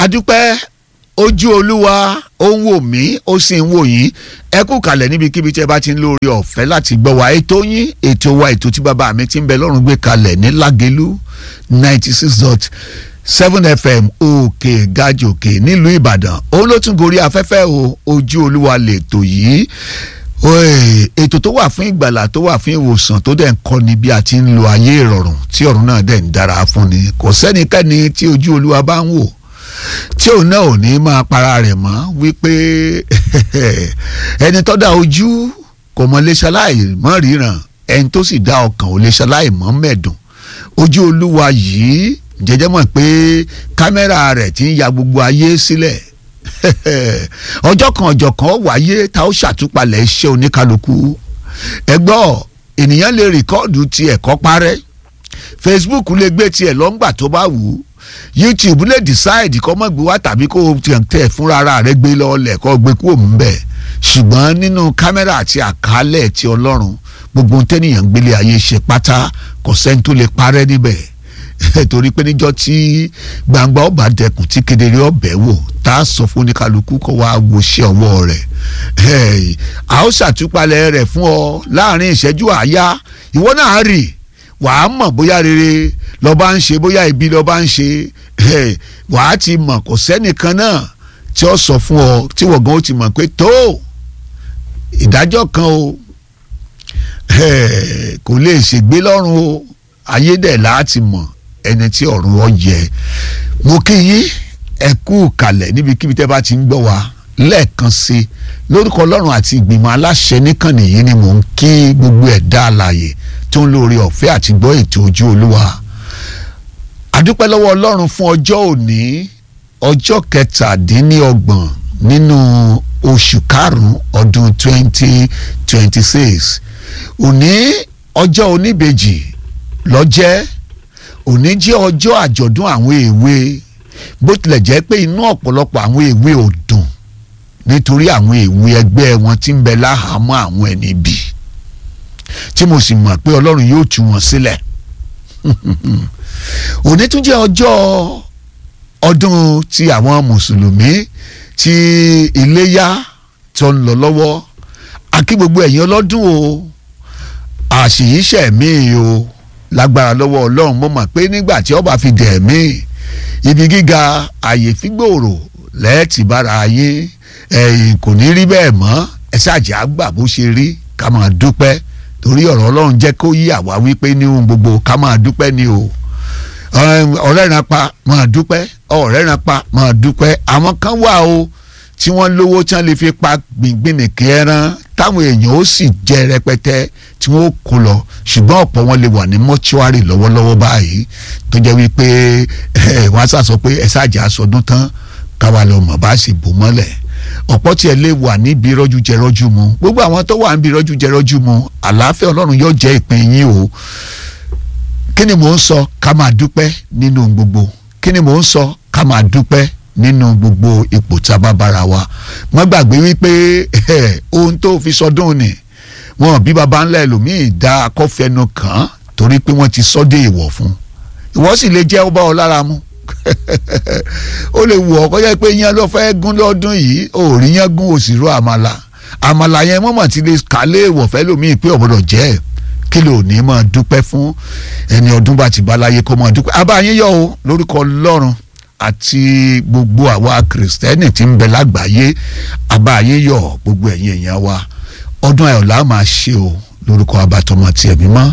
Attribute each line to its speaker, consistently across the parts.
Speaker 1: adúpẹ́ ojú olúwa ó ń wò mí ó sì ń wò yín ẹ kú kalẹ̀ níbikíbi tí ẹ bá ti ń lórí ọ̀fẹ́ láti gbọ́ wa ètò yín ètò wa ètò tí bàbá mi ti ń bẹ lọ́rùn gbé kalẹ̀ ní lágẹ̀lú ninety six dot seven fm òkè gàjòkè nílùú ìbàdàn òun ló tún gorí afẹ́fẹ́ o ojú olúwa lètò yìí Oye, ètò tó wà fún ìgbàlà tó wà fún ìwòsàn tó dẹ̀ ń kọ́ni bí a ti ń lo ayé ìrọ̀rùn tí ọ̀run náà dẹ̀ ń dára fún ni kò sẹ́nikẹ́ni tí ojú olúwa bá ń wò tí òun náà ò ní máa para rẹ̀ mọ́ wípé ẹni tó dá ojú kò mọ lè ṣaláì mọ́ ríran ẹni tó sì dá ọkàn ò lè ṣaláì mọ́ mẹ́dùn ojú olúwa yìí jẹjẹ mọ̀ pé kámẹ́rà rẹ̀ ti ń ya gbogbo ayé sílẹ̀ ọjọ́ kan ọjọ́ kan wáyé tá ó ṣàtúpalẹ̀ iṣẹ́ oníkálukú ẹgbọ́ ènìyàn lè rìkọ́ọ̀dù tiẹ̀ kọ́ parẹ́ Facebook lè gbé tiẹ̀ lọ́ngbà tó bá wù ú YouTube lè decide kọ́ mọ́ gbé wá tàbí kó o tẹ̀ fúnra rẹ̀ gbé lọ́ọ̀lẹ̀ kọ́ gbé kúrò mú bẹ́ẹ̀ ṣùgbọ́n nínú kámẹ́rà àti àkálẹ̀ ti Ọlọ́run gbogbo tẹ́nìyàn gbélé ayé ṣe pátá kò sẹ́ni tó lè parẹ́ níbẹ̀ torí pé níjọ́ tí gbangba ọba dẹkùn tí kedere ọbẹ̀ wò tá a sọ fún oníkálukú kó wá wo ṣe ọwọ́ rẹ̀ a ó ṣàtúpalẹ̀ rẹ̀ fún ọ láàrin ìṣẹ́jú àáyá ìwọ náà rì wàá mọ̀ bóyá rere lọ́ba ń ṣe bóyá ibi lọ́ba ń ṣe wàá ti mọ̀ kò sẹ́nìkan náà tí ó sọ fún ọ tí wọ̀gán ó ti mọ̀ pé tó ìdájọ́ kan o kò lè ṣègbé lọ́rùn o ayé dẹ̀ láti mọ̀ ẹni tí ọ̀run ọ yẹ mo kí yín ẹ kú kalẹ̀ níbikíbi tẹ́ bá ti ń gbọ́ wa lẹ́ẹ̀kan sí lórúkọ ọlọ́run àti ìgbìmọ̀ aláṣẹ níkànnì yìí ni mò ń kí gbogbo ẹ̀dá alààyè tó ń lórí ọ̀fẹ́ àti gbọ́ ètò ojú olúwa àdúpẹ́ lọ́wọ́ ọlọ́run fún ọjọ́ òní ọjọ́ kẹtàdínlọ́gbọ̀n nínú oṣù karùn-ún ọdún twenty twenty six òní ọjọ́ oníbejì lọ́jẹ́ òní jẹ́ ọjọ́ àjọ̀dún àwọn èwe bó tilẹ̀ jẹ́ pé inú ọ̀pọ̀lọpọ̀ àwọn èwe ò dùn nítorí àwọn èwe ẹgbẹ́ wọn tí ń bẹ láhàámọ́ àwọn ẹni bì tí mo sì mọ̀ pé ọlọ́run yóò tú wọn sílẹ̀ òní tún jẹ́ ọjọ́ ọdún ti àwọn mùsùlùmí tí iléyá tó ń lọ lọ́wọ́ àkí gbogbo ẹ̀yin ọlọ́dún o àṣìyíṣẹ́ mi o lágbára lọ́wọ́ ọlọ́run mo mọ̀ pé nígbà tí ọba fi dẹ̀ mí ibi gíga àyè fígbòòrò lẹ́ẹ̀tì bára ayé ẹ̀yìn kò ní rí bẹ́ẹ̀ mọ́ ẹ ṣáàjì àgbà bó ṣe rí ká máa dúpẹ́ torí ọ̀rọ̀ ọlọ́run jẹ́ kó yí àwa wípé ní ohun gbogbo ká máa dúpẹ́ ni o ọ̀rẹ́ ran pa máa dúpẹ́ ọ̀rẹ́ ran pa máa dúpẹ́ àwọn kan wà o tí wọ́n lówó tí wọ́n lè fi pa gbìngbìnìkì ẹran táwọn èèyàn ó sì jẹ rẹpẹtẹ tí wọ́n kó lọ ṣùgbọ́n ọ̀pọ̀ wọn lè wà ní mọ́ṣúárì lọ́wọ́lọ́wọ́ báyìí tó jẹ́ wípé wọ́n á sàsọ pé ẹ ṣáàjà aṣọdún tán káwa lọ mọ̀ bá sì bò mọ́lẹ̀ ọ̀pọ̀ tiẹ̀ lè wà níbi rọ́jú jẹ rọ́jú mu gbogbo àwọn tó wà níbi rọ́jú jẹ rọ́jú mu àlàáfíà ọlọ́run yóò jẹ́ ìpín yín o kí ni mò ń sọ ká máa dúpẹ́ nínú gbogbo kí ni mò ń sọ ká máa dúpẹ́ nínú gbogbo ipò tá a bá bára wa wọ́n gbàgbé wípé ohun tó fi sọdún ni wọn bí baba ńlá ẹlòmíì dá akọ́fẹ́nu kàn án torí pé wọ́n ti sọ́dé ìwọ̀ fún ìwọ sì lè jẹ́ ọba ọlára mu ó lè wù ọ́ kọjá pé yẹn ló fẹ́ gún lọ́dún yìí ò rí yẹn gún òsì rú àmàlà àmàlà yẹn mọ̀mọ́ ti lè kálé ìwọ̀ fẹ́ lòmíì pé ọ̀bọ̀dọ̀ jẹ́ ẹ̀ kí ló ní máa dúpẹ́ fún ẹni ọdún bá ti bá láyé kó máa dúpẹ́ abáyé yọ o lórúkọ ọlọ́run àti gbogbo àwa kìrìsìtẹ́nì tí ń bẹ lágbàáyé abáyé yọ gbogbo ẹ̀yin èèyàn wa ọdún ayọ̀ la máa ṣe o lórúkọ abatọmọ tiẹ̀ mímọ́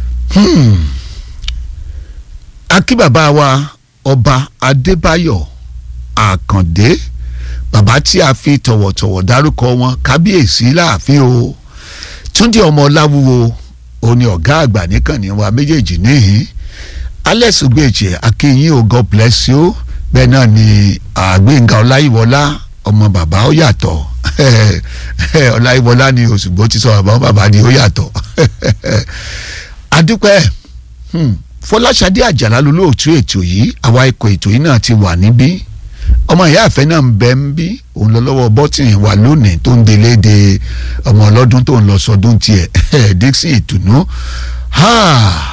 Speaker 1: akí bàbá wa ọba adébáyọ̀ àkàndé bàbá tí a fi tọ̀wọ̀tọ̀wọ̀ dárúkọ wọn kábíyèsí láàfin o túndé ọmọ ọláwúwo òní ọ̀gá àgbà níkànnì wa méjèèjì níhìn alex ugbèjì akínyìn o god bless you bẹ́ẹ̀ náà ni àgbéǹga ọláyíwọlá ọmọ bàbá ó yàtọ̀ ọláyíwọlá ni òṣùgbó ti sọ bàbá bàbá ni ó yàtọ̀ adúpẹ́ fọláṣadé àjàlá lolóòtú ètò yìí àwa ikọ̀ ètò yìí náà ti wà níbí ọmọ ìyá àfẹ́ náà ń bẹ ń bí òun lọ lọ́wọ́ bọ́tìnì wà lónìí tó ń delé de ọmọ ọlọ́dún tó ń lọ sọdún tiẹ̀ dixon ìtùnú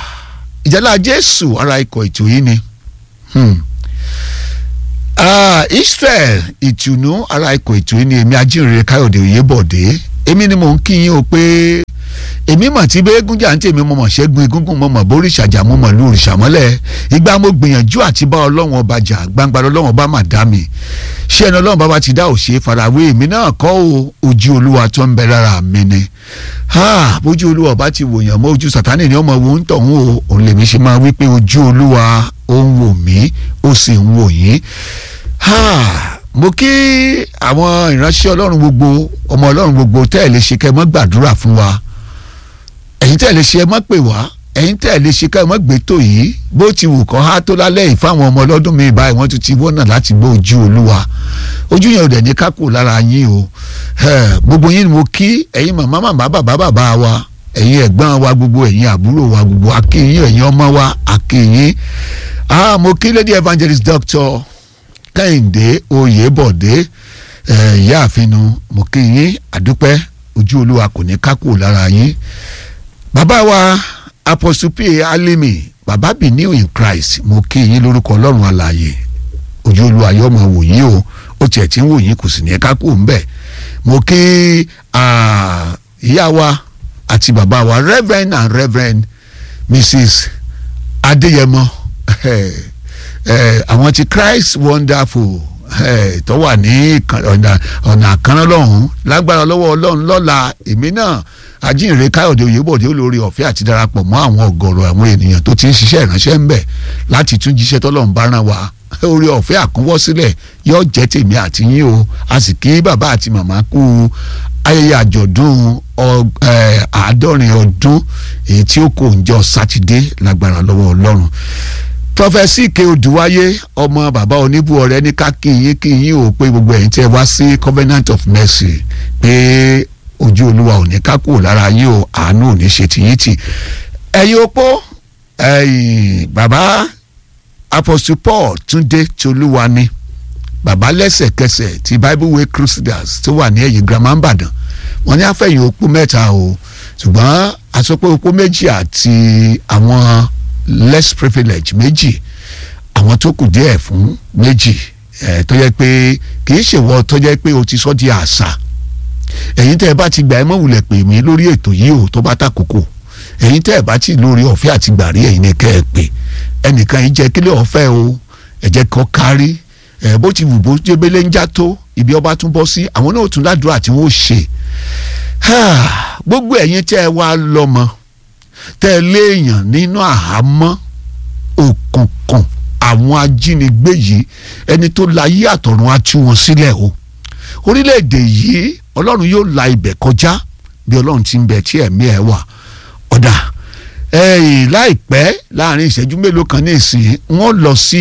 Speaker 1: ìjálá jésù ara ikọ̀ ètò yìí ni Israel ìtùnú ara ikọ̀ ètò yìí ni èmi ajínrere Káyọ̀dé Oyèbọ̀dé èmi ni mò ń kí yín o pé èmi mọ̀ tí bẹ́ẹ̀gùn jà ń tèmi mo mọ̀ ṣẹ́gun egúngún mo mọ̀ bórí ìṣàjà mo mọ̀ lu òrìṣà mọ́lẹ̀ ìgbà mo gbìyànjú àti bá ọlọ́run ọba jà gbangba ọlọ́run ọba mà dá mi ṣé ẹni ọlọ́run bá ti dá òṣè farawé èmi náà kọ́ o ojú olúwa tó ń bẹ lára mi ni bójú olúwa ọba ti wòyàn mọ́ ojú sàtánì ni ọmọ wo ń tọ̀hún o òun lèmi ṣe máa wí pé ojú olúwa ó ń wò mí ó sì ń wò yín mo kí àwọn ìránṣẹ́ ọlọ́run gbogbo ọmọ ọlọ́run gbogbo tẹ́ ẹ̀ lè ṣe kẹ́ ẹ mọ́ gbàdúrà fún wa ẹ̀yin tẹ́ ẹ̀ lè ṣe ẹ mọ́ pè wá ẹ̀yin tẹ́ ẹ̀ lè ṣe kẹ́ ẹ mọ́ gbé tó yìí bó ti wù kọ́ há tó lálẹ́ yìí fáwọn ọmọ ọlọ́dún mi báyìí wọ́n tún ti wọ́nà láti gbọ́ ojú olúwa ojú yẹn ò dẹ̀ ní kákò lára yín o gbogbo yín ni mo kí ẹ̀yin màmá màmá bàbá bàbá wa ẹ̀yin ẹ̀gbọ́n wa gbogbo ẹ̀yin àbúrò wa gbogbo akínyìn ẹ̀yin ọmọ wa akínyìn ah mo kí lady evangelist doctor kẹ́hìndé oyèbọ̀dé ìyá àfinu mo kí yín àdúpẹ́ ojú olúwa kò ní kákò lára yín bàbá wa apostle p alimi bàbá be new in christ mo kí yín lórúkọ ọlọ́run alààyè ojú olúwa yóò máa wò yín o ó tiẹ̀ tí ń wò yín kò sì ní kákò ńbẹ̀ mo kí ìyá wa àti bàbá wa reverend and reverend mrs adéyẹmọ àwọn ti christ wonderful tó wà ní ọ̀nà àkànná lọ́hùn lágbára lọ́wọ́ ọlọ́run lọ́la èmi náà ajínrere káyọ̀dé oyèbọ̀dé olórí ọ̀fẹ́ àti darapọ̀ mọ́ àwọn ọ̀gọ̀rọ̀ àwọn ènìyàn tó ti ń ṣiṣẹ́ ìránṣẹ́ ń bẹ̀ láti tún jíṣẹ́ tọ́lọ́run bá rán wa orí ọ̀fẹ́ àkúnwọ́ sílẹ̀ yóò jẹ́ tèmi àti yín o a sì kí bàbá àti màmá kú ayẹyẹ àjọ̀dún àádọ́rin ọdún èyí tí ó kò ń jọ sátidé lágbára lọ́wọ́ ọlọ́run prọfẹsì ike odùwáyé ọmọ bàbá oníbù ọrẹ ní ká kí yín kí yín ò pé gbogbo ẹ̀yin tẹ́ wá sí covenant of mercy pé ojú olúwa ò ní ká kúrò lára yín o àánú ò ní ṣe tìyín tì ẹ̀yin opó ẹ̀yin bàbá apostle paul túndé tolúwa ni bàbá lẹ́sẹ̀kẹsẹ̀ ti bible way crusaders tó wà ní ẹ̀yìn girama ńbàdàn wọ́n ní àfẹ̀yìn opó mẹ́ta o ṣùgbọ́n àsopọ̀ opó méjì àti àwọn less privilege méjì àwọn tó kù díẹ̀ fún méjì ẹ̀ tó yẹ pé kì í ṣèwọ tó yẹ pé o ti sọ di àṣà ẹ̀yin tẹ́ ẹ bá ti gbà ẹ mọ̀ wulẹ̀ pè mí lórí ètò yìí o tó bá tàkókò ẹ̀yin tẹ́ ẹ bá ti lórí ọ̀fẹ́ àti gbàrí ẹ̀yin ni kẹ́ ẹ pè ẹnìkan yìí jẹ́ kílẹ̀ ọ̀fẹ́ o ẹ jẹ́ kọ́ kárí ẹ bó ti wù bó jébélé ń já tó ibi ọba tún bọ́ sí àwọn náà tún ládùúrà tí wọ́n ṣe gbogbo ẹ̀yin tẹ́ ẹ wá lọ́mọ tẹ́ ẹ léèyàn nínú àhámọ́ òkùnkùn àwọn ajínigbé yìí ẹni tó láyé àtọ̀run á tú wọn sílẹ̀ o orílẹ̀-èdè yìí ọlọ́run yóò la ibẹ̀ kọjá bí ọlọ́run ti ń bẹ tí ẹ̀mí ẹ̀ wà ọ̀dà ẹ̀yìn láìpẹ́ láàrin ìṣẹ́jú mélòó kan ní ìsìn wọ́n lọ sí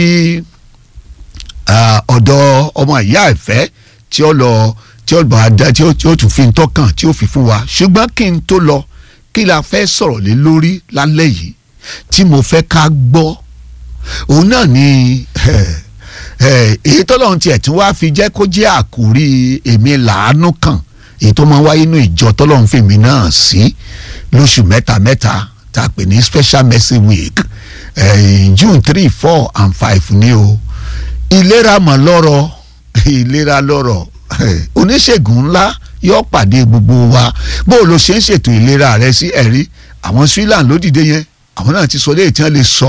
Speaker 1: ọ̀dọ̀ ọmọ ìyá ìfẹ́ tí ó lọ tí ó bá dá tí ó tún fi ń tọ́kàn tí ó fi fún wa ṣùgbọ́n kí n tó lọ kí la fẹ́ sọ̀rọ̀ lé lórí lálẹ́ yìí tí mo fẹ́ ká gbọ́ òun náà ni èyí tọ́lọ́run tiẹ̀ tí wàá fi jẹ́ kó jẹ́ àkórí èmi làánú kàn èyí tó máa wáyé inú ìjọ tọ́lọ́run fèmí náà sí lóṣù mẹ́ta mẹ́ta tá a pè ní special mercy week June three four and five ni o ìlera mọ̀ lọ́rọ̀ ìlera lọ́rọ̀ oníṣègùn ńlá yóò pàdé gbogbo wa bó o lo ṣe ń ṣètò ìlera rẹ sí ẹ̀rí àwọn Switzerland ló dìde yẹn àwọn náà ti sọ léyìí tí wọ́n lè sọ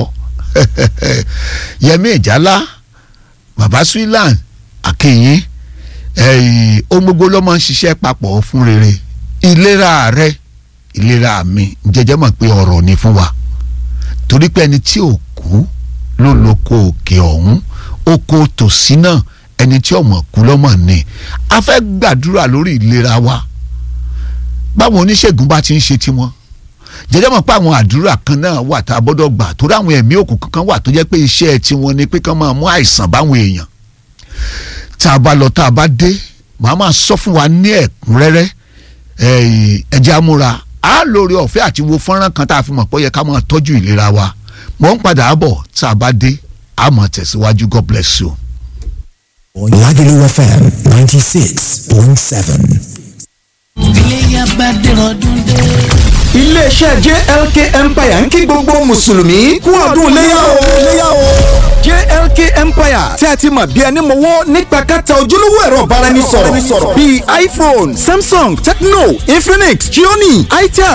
Speaker 1: Yẹmí Ìjálá bàbá Switzerland àkèyìn ohun gbogbo ló máa ń ṣiṣẹ́ papọ̀ fún rere ìlera rẹ ìlera mi jẹjẹ mọ̀ pé ọ̀rọ̀ ni fún wa torí pé ẹni tí ò kú ló lóko òkè ọ̀hún oko tòsí náà ẹni tí ọmọ kú lọ́mọ ni a fẹ́ gbàdúrà lórí ìlera wa báwọn oníṣègùn bá ti ń ṣe tiwọn jẹjẹ mọ̀ pé àwọn àdúrà kan náà wà tá a gbọ́dọ̀ gbà torí àwọn ẹ̀mí òkùnkùn kan wà tó jẹ́ pé iṣẹ́ tiwọn ni pé kán máa mú àìsàn báwọn èèyàn tá a bá lọ tá a bá dé màá máa sọ fún wa ní ẹ̀kúnrẹ́rẹ́ ẹ̀jẹ̀ amúra á lórí ọ̀fẹ́ àti wo fọ́nrán kan tá a fi mọ̀ pé ó yẹ ká máa tọ́jú ìlera wa mò ń padà bọ̀ tá a bá dé a máa tẹ̀síwájú God bless you.
Speaker 2: Lagelu FM ninety six point seven.
Speaker 3: ilé yaba dèrò ọdún dé. iléeṣẹ́ JLK Empire ń kí gbogbo mùsùlùmí kú ọdún léyà o léyà o JLK Empire tí a ti mọ̀ bí ẹni mọ̀wọ́ nípa kẹta ojúlówó ẹ̀rọ ìbáraẹnisọ̀rọ̀ bíi iPhone Samsung Tecno Infinix Xiaomi itel